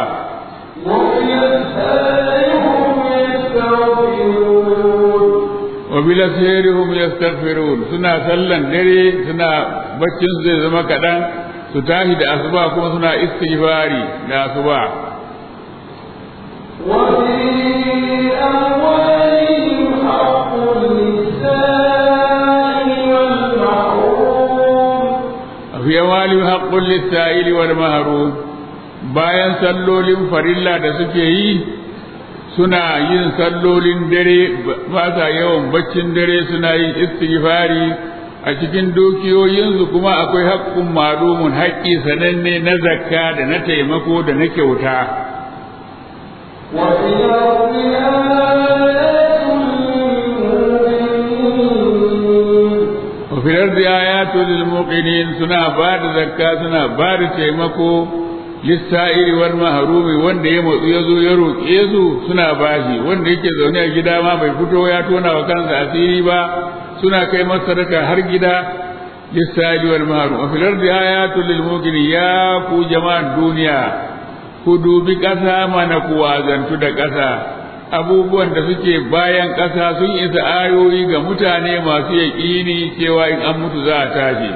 وفي أسفارهم يستغفرون wa bila sayrihum yastaghfirun suna sallan dare suna baccin su zai zama kadan su tashi da asuba kuma suna istighfari da asuba وفي أموالهم حق للسائل والمحروم fi amwali haqqul lis-sa'ili wal mahrum bayan sallolin farilla da suke yi suna yin sallolin dare ba sa yawan baccin dare suna yin istighfari a cikin dukiyoyinsu kuma akwai haƙƙun malumun haƙƙi sananne na zakka da na taimako da na kyauta وفي الأرض آيات للمؤمنين wa fil ardi ayatun lil muqinin suna ba da zakka suna ba da taimako lissa'iri wal mahrumi wanda ya motsu ya zo ya roƙe su suna bashi wanda yake zaune a gida ma bai fito ya tona wa kansa asiri ba suna kai masa sadaka har gida lissa'iri wal mahrum wa fil ardi ayatun lil muqinin ya ku jama'ar duniya ku dubi ƙasa mana ku wazantu da ƙasa abubuwan da suke bayan ƙasa sun isa ayoyi ga mutane masu yaƙini cewa in an mutu za a tashi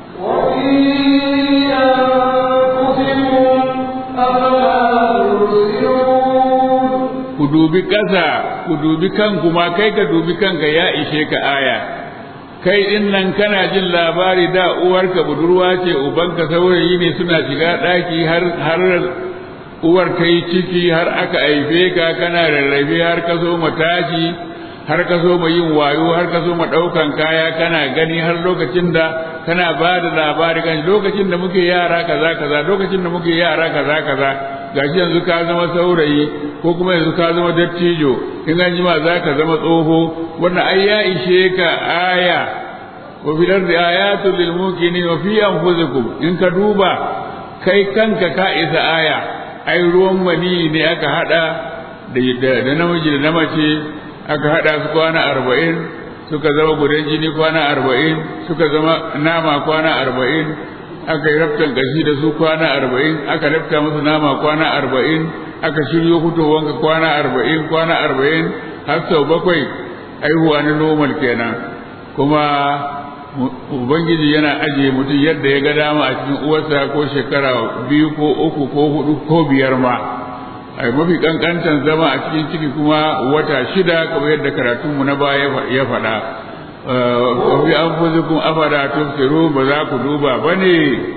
وفي أنفسكم أفلا تبصرون ku dubi ƙasa ku dubi kanku ma kai ka dubi kanka ya ishe ka aya kai din nan kana jin labari da uwarka budurwa ce ubanka saurayi ne suna shiga ɗaki har har uwar ta yi ciki har aka haife ka kana rarrafe har ka so ma tashi har ka so ma yin wayo har ka so ma ɗaukan kaya kana gani har lokacin da kana ba da labari kan lokacin da muke yara kaza kaza lokacin da muke yara kaza kaza gashi yanzu ka zama saurayi ko kuma yanzu ka zama dattijo in an jima za ka zama tsoho wannan ai ya ishe ka aya wa fil ardi ayatun lil muqinin wa fi anfusikum in ka duba kai kanka ka isa aya ai ruwan mani ne aka hada da da namiji da na mace aka hada su kwana arba'in suka zama gudan jini kwana arba'in suka zama nama kwana arba'in aka yi raftan gashi da su kwana arba'in aka rafta musu nama kwana arba'in aka shiryo fitowanka kwana arba'in kwana arba'in har sau bakwai aihuwa na normal kenan kuma ubangiji yana ajiye mutum yadda ya ga dama a cikin uwarsa ko shekara biyu ko uku ko hudu ko biyar ma ai mafi kankantan zama a cikin ciki kuma wata shida kamar yadda karatunmu na baya ya faɗa fi an fuzi kun afada tufsiru ba za ku duba ba ne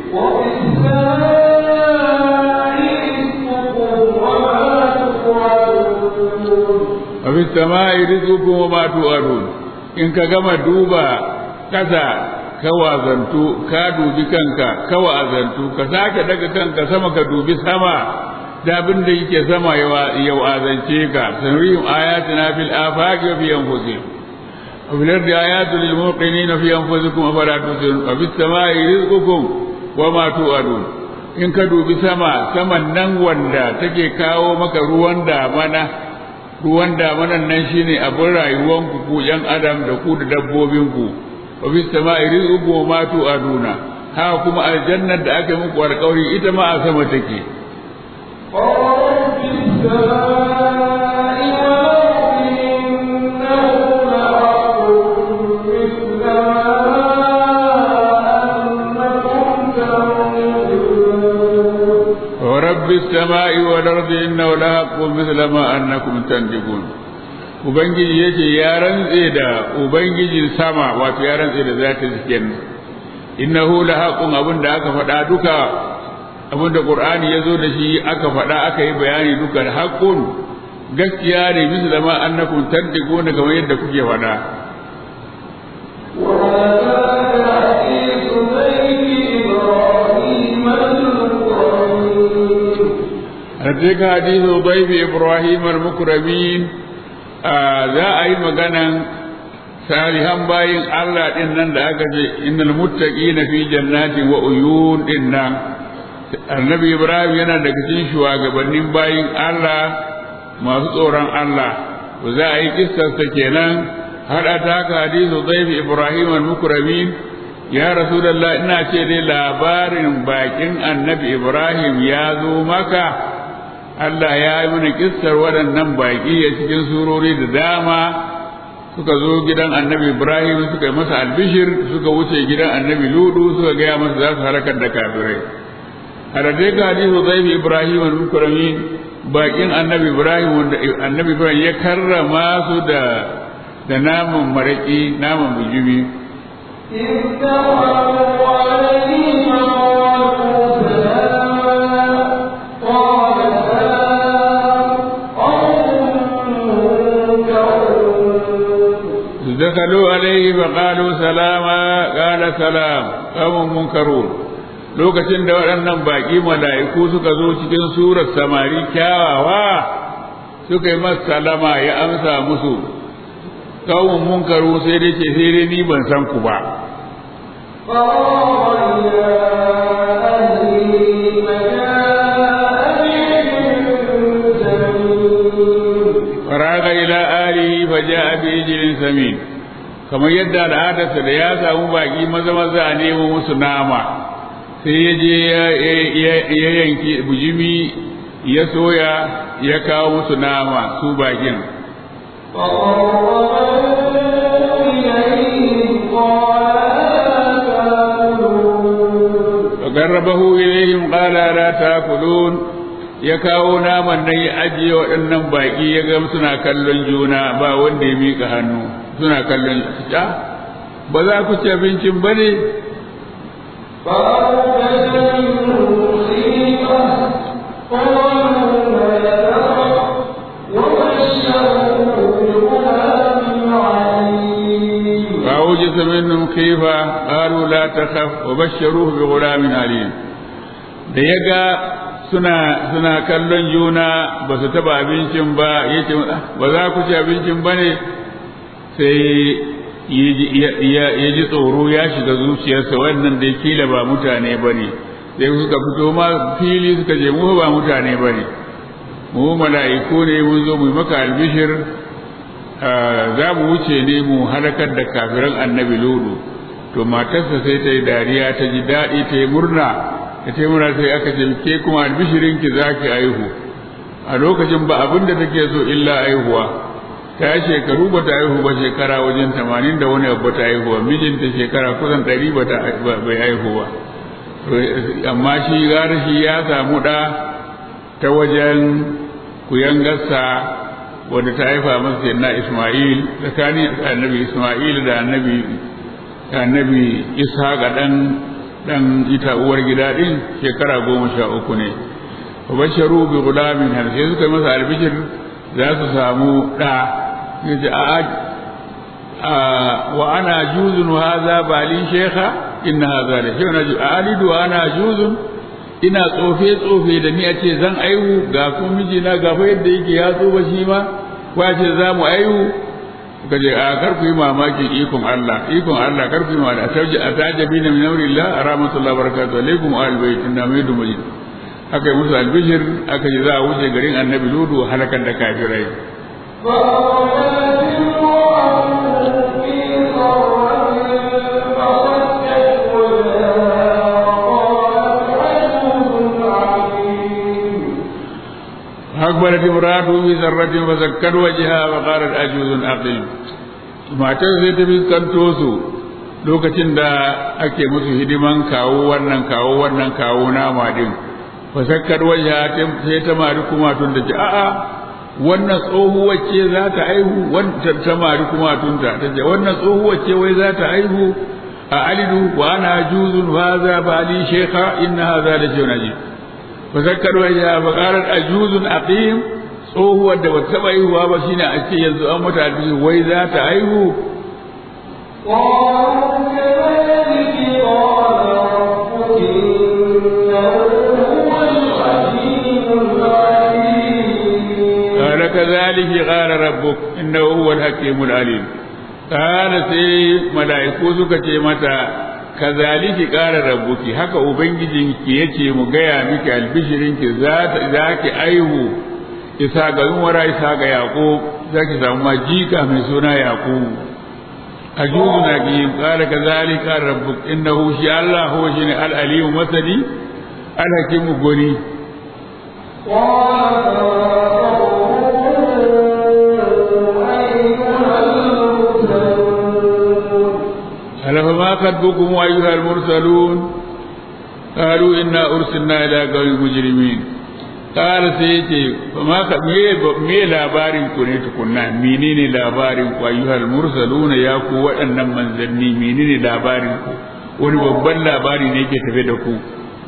وفي السماء رزقكم a fi sama'i rizqukum wa وما توعدون ma tu'adun in ka gama duba kasa ka wazantu ka dubi kanka ka wazantu ka sake daga kanka sama ka dubi sama da abin da yake sama ya wazance ka sanrihim ayatina fil afaqi wa fi anfusihim wa fil ardi ayatun lil muqinin fi anfusikum afala tusirun wa fis samai rizqukum wa ma tu'adun in ka dubi sama saman nan wanda take kawo maka ruwan damana ruwan damanan nan shine abin rayuwanku ku yan adam da ku da dabbobinku wa fi sama'i rizqukum wa ma tu'aduna ha kuma aljannar da aka yi muku alƙawari ita ma a sama take ورب السماء والأرض إنه لحق مثل ما أنكم تنطقون wa rabbis sama'i wal ardi innahu lahaqqun mithla ma annakum tanjibun ubangiji yake ya rantse da ubangijin sama wato ya rantse da zatin cikin innahu lahaqqun abin da aka faɗa duka abin da qur'ani ya zo da shi aka faɗa aka yi bayani duka haqqun gaskiya ne misla ma annakum tantiquna kamar yadda kuke faɗa وما هل أتاك حديث ضيف إبراهيم المكرمين أتيك حديث ضيف إبراهيم المكرمين آه za a yi maganan salihan bayin Allah din nan da aka ce innal muttaqina fi jannatin wa uyun din nan annabi Ibrahim yana daga cikin shugabannin bayin Allah masu tsoron Allah to za a yi kissarsa kenan har ataka hadisu dhaifi Ibrahim al-mukramin ya rasulullah ina ce dai labarin bakin annabi Ibrahim ya zo maka Allah ya yi mana kissar waɗannan baƙi a cikin surori da dama suka zo gidan annabi Ibrahim suka yi masa albishir suka wuce gidan annabi Ludu suka gaya masa za su harakar da kafirai a da dai hadisu zaifi Ibrahim al-Mukramin baƙin annabi Ibrahim wanda annabi Ibrahim ya karrama su da da naman maraƙi naman bijimi إذ دخلوا عليه فقالوا سلاما قال سلام قوم منكرون دخلوا عليه فقالوا سلاما قال سلام قوم منكرون lokacin da waɗannan baƙi mala'iku suka zo cikin surar samari kyawawa suka yi masa salama ya amsa musu kawun munkaru sai dai ce sai dai ni ban san ku ba faraga ila alihi fa ja'a bi ijlin samin kamar yadda al'adarsa da ya samu baki maza maza a nemo musu nama sai ya je ya yanki bujimi ya soya ya kawo musu nama su bakin فقربه إليهم قال لا تأكلون ya kawo naman nan ya ajiye waɗannan baƙi ya ga suna kallon juna ba wanda ya miƙa hannu suna kallon ja ba za ku ci abincin ba ne فأوجس منهم خيفة قالوا لا تخف وبشروه بغلام عليم da ya ga suna suna kallon juna ba su taba abincin ba ya ce ba za ku ci abincin ba ne sai ya ji tsoro ya shiga zuciyarsa wannan da kila ba mutane ba ne sai suka fito ma fili suka je mu ba mutane ba ne mu mala'iku ne mun zo mu yi maka albishir za mu wuce ne mu halakar da kafiran annabi lodo to matarsa sai ta yi dariya ta ji daɗi ta yi murna ta ce mura sai aka ce ke kuma albishirinki za ki aihu a lokacin ba abin da take so illa aihuwa ta shekaru ba ta aihu ba shekara wajen tamanin da wani abu ta aihuwa mijinta shekara kusan ɗari ba bai aihu ba amma shi gara shi ya samu ɗa ta wajen kuyangarsa wadda ta haifa masa na isma'il tsakanin annabi isma'il da annabi annabi isa ga ɗan dan ita uwar gida din shekara goma sha uku ne wa basharu bi gulamin har sai suka masa albishir za su samu da yace a a wa ana juzun hadha bali shekha inna hadha la shay'un alidu wa ana juzun ina tsofe tsofe da ni a ce zan aihu ga ku mijina ga fa yadda yake ya tsoba shi ma ko ce za mu aihu ka je a kar ku yi mamaki ikon Allah ikon Allah kar ku yi mamaki atauji atajabi na min amrillah rahmatullahi barakatuh alaikum ahli bait inna maydu majid aka yi musu albishir aka ji za a wuce garin annabi ludu halakar da kafirai أكبرت امرأته في ذرة فسكت وجهها وقالت عجوز عقيم matar sai ta fuskanto su lokacin da ake musu hidiman kawo wannan kawo wannan kawo nama din fasakkar wajha sai ta mari kuma tun da ce a'a wannan tsohuwar ce za ta aihu wannan ta mari kuma tun ta ce wannan tsohuwar ce wai za ta aihu a alidu wa ana juzun hadha bali shaykha inna hadha la shay'un ajib fasakkar wajha fa qalat ajuzun aqim tsohuwar da ba taɓa haihuwa ba shine a ce yanzu an mata albishi wai za ta haihu قال كذلك قال ربك إنه هو الحكيم العليم قال سي ملائكو suka ce mata kazaliki ƙara rabbuki haka ubangijinki yace mu gaya miki albishirinki za ki aihu isa ga wara isa ga yaƙo za ki samu majika mai suna yaƙo a juzu na ki ƙara kazalika rabbuk innahu shi Allah huwa shi ne al'alimu masani alhakimu goni ألا فما خطبكم أيها المرسلون قالوا إنا أرسلنا إلى قوم مجرمين قال سيتي فما me labarin ku ne tukunna menene labarin ku ayyuhal mursaluna ya ku waɗannan manzanni menene labarin ku wani babban labari ne yake tafe da ku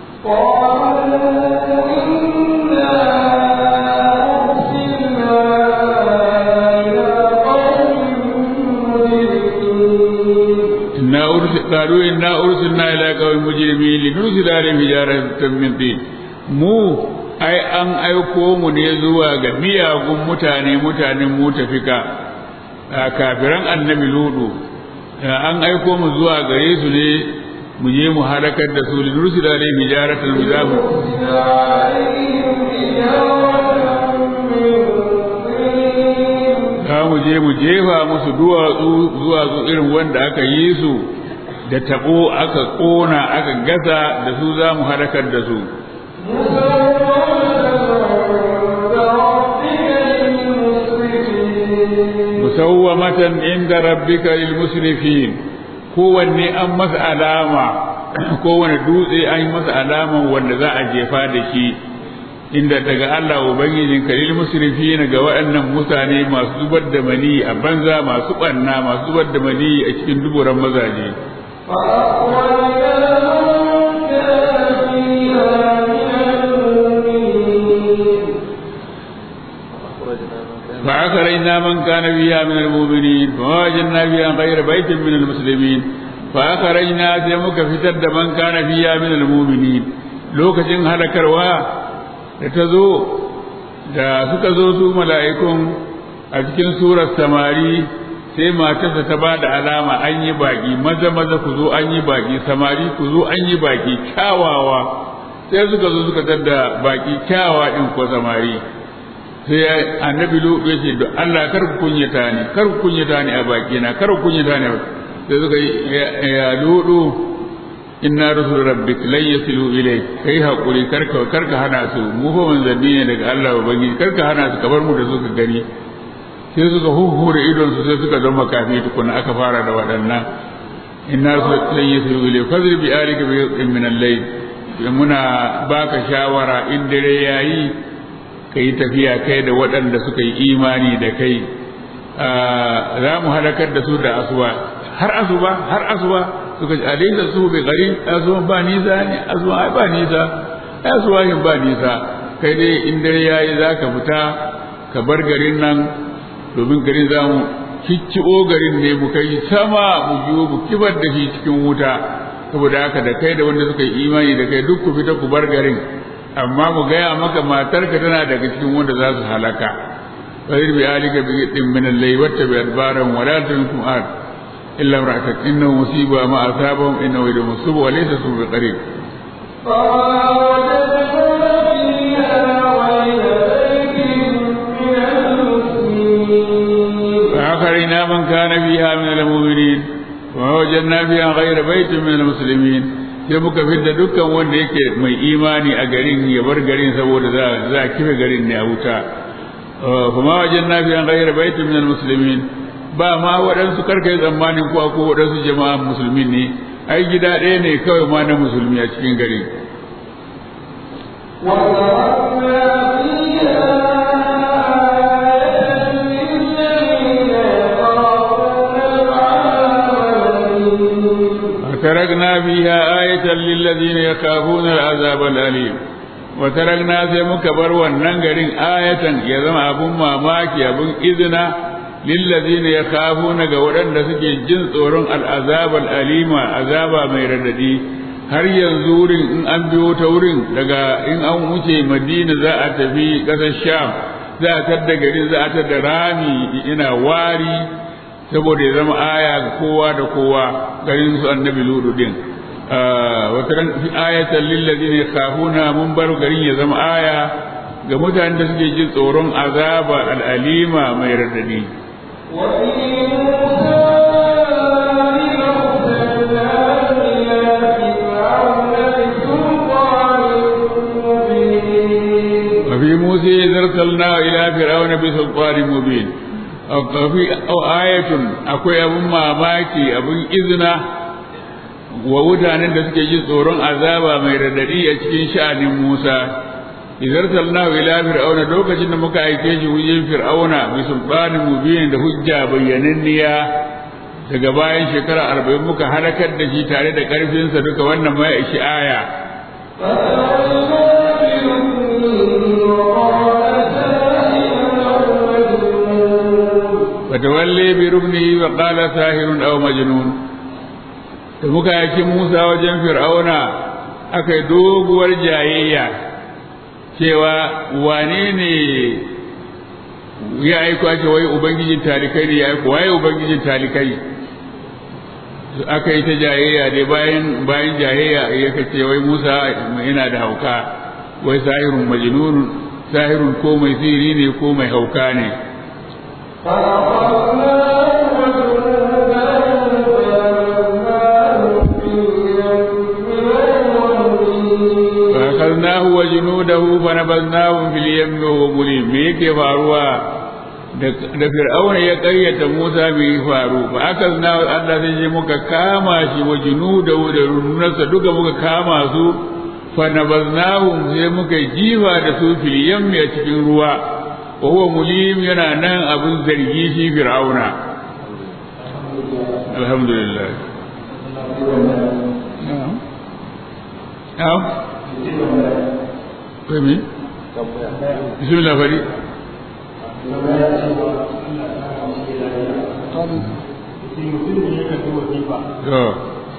إنا أرسل قالوا إنا أرسلنا إلى قوم مجرمين لنرسل عليهم حجارة من طين mu ai an aiko mu ne zuwa ga miyagun mutane mutanen mu tafika kafiran annabi ludu an aiko mu zuwa gare su ne mu je mu halakar da su linursil alaihim hijaratan bizamu za mu je mu jefa musu duwatsu duwatsu irin wanda aka yi su da tabo aka kona aka gasa da su za mu halakar da su musawwamatan inda rabbika lil musrifin kowanne an masa alama kowane dutse an yi masa alaman wanda za a jefa da shi inda daga Allah ubangijin kalil musrifin ga waɗannan mutane masu zubar da mani a banza masu ɓanna masu zubar da mani a cikin duburan mazaje فأخرجنا من كان فيها من المؤمنين فوجدنا فيها غير بيت من المسلمين فأخرجنا سيمك فتد من كان فيها من المؤمنين لوكتين هلكروا لتزو da suka zo su mala'ikun a cikin surar samari sai matarsa ta ba da alama an yi baki maza maza ku zo an yi baki samari ku zo an yi baki kyawawa sai suka zo suka tadda baki kyawawa din ko samari sai annabi lutu ya ce Allah kar ku kunyata ni kar ku kunyata ni a baki na kar ku kunyata ni sai suka ya lutu inna rusul rabbik lan yasilu ilayk kai hakuri karka karka hana su mu fa manzanni ne daga Allah ubangiji karka hana su kabar mu da su ka gani sai suka huhure idon su sai suka zama kafi tukuna aka fara da waɗannan inna rusul lan yasilu ilayk fadri bi alika bi min al-layl muna baka shawara in dare yayi ka yi tafiya kai da waɗanda suka yi imani da kai za mu halakar da su da asuba har asuba har asuba suka ce alaisa su bi gari asuba ba nisa ne asuba ai ba nisa asuba yin ba nisa kai dai in dare yayi za ka fita ka bar garin nan domin garin za mu kicciɓo garin ne mu kai sama mu biyo mu kibar da shi cikin wuta saboda haka da kai da wanda suka yi imani da kai duk ku fita ku bar garin amma mu gaya maka matarka tana daga cikin wanda za su halaka fahir bi alika bi din min allai wata bi adbaran wa la tunkum ad illa imra'atak innahu musiba ma asabahum innahu yadu musib wa laysa su bi qarib فآخرنا من كان فيها من المؤمنين ووجدنا فيها غير بيت من المسلمين sai muka fidda dukkan wanda yake mai imani a garin ya bar garin saboda za za kife garin ne a wuta kuma wajen na fiyan gairar baitin min musulmin ba ma waɗansu karkai tsammanin ko ko waɗansu jama'a musulmin ne ai gida ɗaya ne kawai ma na musulmi a cikin gari وتركنا فيها آية للذين يخافون العذاب الأليم وتركنا sai muka bar wannan garin ayatan ya zama abun mamaki abun izina lillazina yakhafuna ga waɗanda suke jin tsoron al'azab al'alima azaba mai radadi har yanzu wurin in an biyo ta wurin daga in an wuce madina za a tafi ƙasar sham za a tadda garin za a tadda rami ina wari saboda ya zama aya ga kowa da kowa garin su annabi ludu din wata ran fi ayatan lillazina yakhafuna mun bar garin ya zama aya ga mutanen da suke jin tsoron azaba al'alima mai radadi وفي موسى إذ أرسلناه إلى فرعون بسلطان مبين وفي آية أكوي أبو ماماكي أبو إذنه wa mutanen da suke jin tsoron azaba mai radadi a cikin sha'anin Musa idan salnahu ila fir'auna lokacin da muka aike shi wajen fir'auna bi sultanin mubin da hujja bayyananniya daga bayan shekara arba'in muka halakar da shi tare da karfinsa duka wannan mai ishi aya فتولي بركنه وقال ساحر أو مجنون da muka yaki Musa wajen Fir'auna aka yi doguwar jayayya cewa wane ne ya aiko ake wai Ubangijin talikai ne ya aiko waye Ubangijin talikai aka yi ta jayayya dai bayan bayan jayayya ya kace wai Musa yana da hauka wai sahirun majnun sahirun ko mai sihiri ne ko mai hauka ne فأخذناه وجنوده فنبذناهم في اليم وهو مليم me yake faruwa da fir'auna ya ƙaryata Musa bai faru ba aka zna Allah sai je muka kama shi wa junudahu da rununarsa duka muka kama su fa nabaznahum sai muka jifa da su fil yammi a cikin ruwa wa huwa mulim yana nan abin zargi shi fir'auna alhamdulillah na'am Kai me? Bismillah fari. To.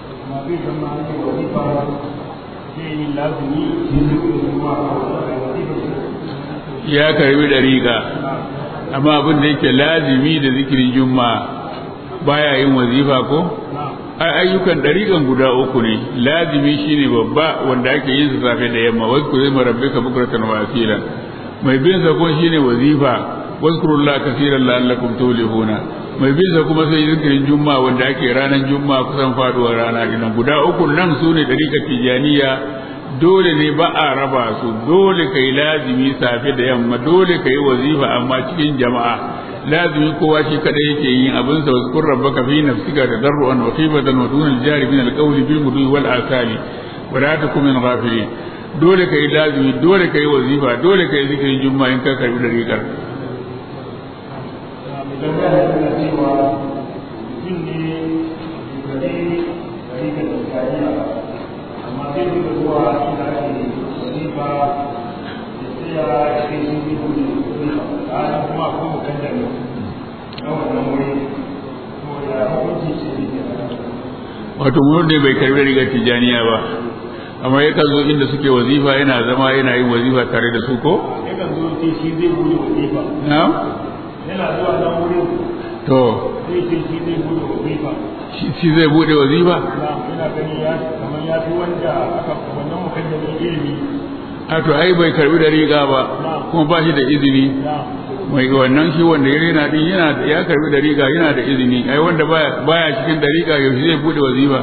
Ya karbi dariƙa, amma abin da yake lazimi da zikirin juma'a baya yin wazifa ko? ayyukan ɗariƙan guda uku ne lazimi shine babba wanda ake yin sa safe da yamma wasu ku zai rabbika bukratan wa asila mai bin sa ko shine wazifa wazkurullah kaseeran la'allakum tuflihuna mai bin sa kuma sai zikirin juma'a wanda ake ranar juma'a kusan faduwar rana dinan guda uku nan su ne ɗariƙar tijaniya dole ne ba a raba su dole kai lazimi safe da yamma dole kai wazifa amma cikin jama'a lazimi kowa shi kadai yake yin abin sa wazkur rabbaka fi nafsika tadarruan wa khifatan wa dun al-jari min al-qawli bil mudwi wal asali wa la takum min ghafilin dole kai lazimi dole kai wazifa dole kai zikirin juma'a in ka karbi dariƙar wato mun ne bai karbi rigar tijaniya ba amma yakan zo inda suke wazifa yana zama yana yin wazifa tare da su ko yakan zo ce shi zai bude wazifa na yana zuwa nan wurin to zai ce shi zai bude wazifa shi zai bude wazifa na yana gani ya kamar ya fi wanda aka wannan mukaddamin ilimi a to ai bai karbi da riga ba kuma ba shi da izini na mai wannan shi wanda ya yana din yana ya karbi da riga yana da izini ai wanda baya baya cikin da riga yaushe zai bude wazifa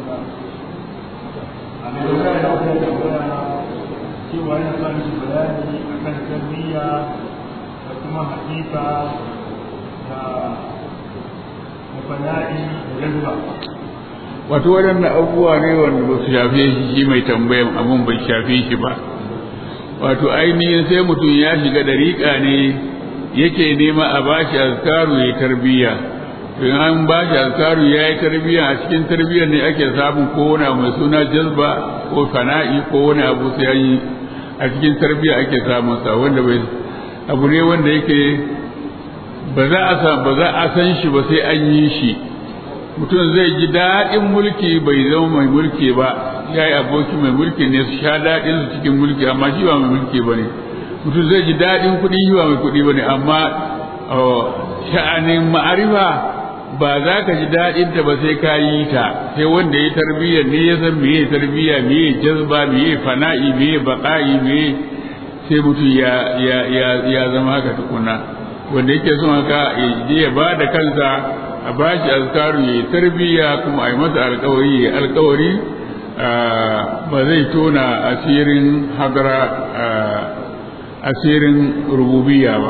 a mai dogara da wata tambaya cewa yana sa mishi bayani akan tarbiyya da kuma hakika da da fana'i da jazba wato waɗannan abubuwa ne wanda ba su shafe shi shi mai tambayan abun bai shafe shi ba wato ainihin sai mutum ya shiga dariƙa ne yake nema a bashi azkaru ya tarbiyya in an bashi azkaru ya yi tarbiyya a cikin tarbiyyar ne ake samun ko wani abu mai suna jazba ko fana'i ko wani abu sai an yi a cikin tarbiyya ake samun sa wanda bai abu ne wanda yake ba za a san ba za a san shi ba sai an yi shi mutum zai ji daɗin mulki bai zama mai mulki ba ya yi aboki mai mulki ne su sha daɗin su cikin mulki amma shi ba mai mulki ba ne mutum zai ji daɗin kuɗi shi ba mai kuɗi ba ne amma sha'anin ma'arifa ba za ka ji daɗin ta ba sai ka yi ta sai wanda ya tarbiyya ne ya san meye tarbiyya meye jazba meye fana'i meye baƙa'i meye sai mutum ya ya ya ya zama haka tukuna wanda yake son haka ya je ya ba da kansa a bashi azkaru ya yi tarbiyya kuma a yi masa alkawari ya alkawari ba zai tona asirin hadara asirin rububiyya ba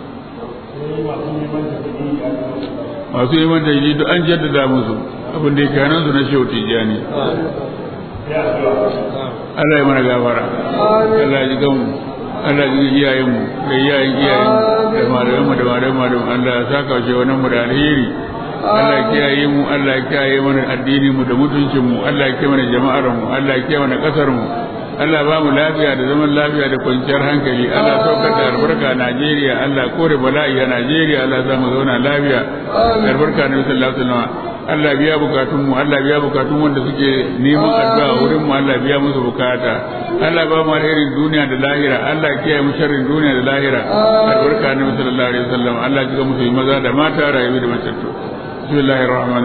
masu yi manta yi duk an jaddada musu abin da yake hannun su na shehu tijjani Allah ya mana gafara Allah ya ji gamu Allah ya ji iyayenmu da iyayen iyayen da malamanmu da malamanmu Allah ya saka shi wannan mu da alheri Allah ya kiyaye mu Allah ya kiyaye mana addinin mu da mutuncin mu Allah ya kiyaye mana jama'ar mu Allah ya kiyaye mana kasar mu Allah ba mu lafiya da zaman lafiya da kwanciyar hankali Allah saukar da albarka a Najeriya Allah kore bala'i a Najeriya Allah za mu zauna lafiya da albarka na sallallahu alaihi wasallam Allah biya bukatun mu Allah biya bukatun wanda suke neman addu'a wurin mu Allah biya musu bukata Allah ba mu alherin duniya da lahira Allah kiyaye mu sharrin duniya da lahira albarka na sallallahu alaihi wasallam Allah ya musu maza da mata rayuwa da matattu بسم الله الرحمن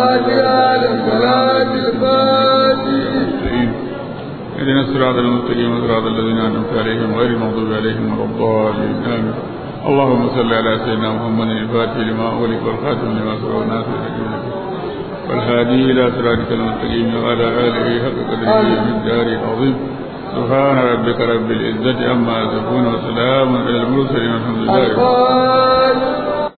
الرحيم اهدنا الصراط المستقيم صراط الذين انعمت عليهم غير المغضوب عليهم ولا الضالين امين اللهم صل على سيدنا محمد الفاتح لما اغلق والخاتم لما سبق الناس والهادي الى صراطك المستقيم وعلى اله حق قدره من الدار العظيم سبحان ربك رب العزه عما يصفون وسلام على المرسلين والحمد لله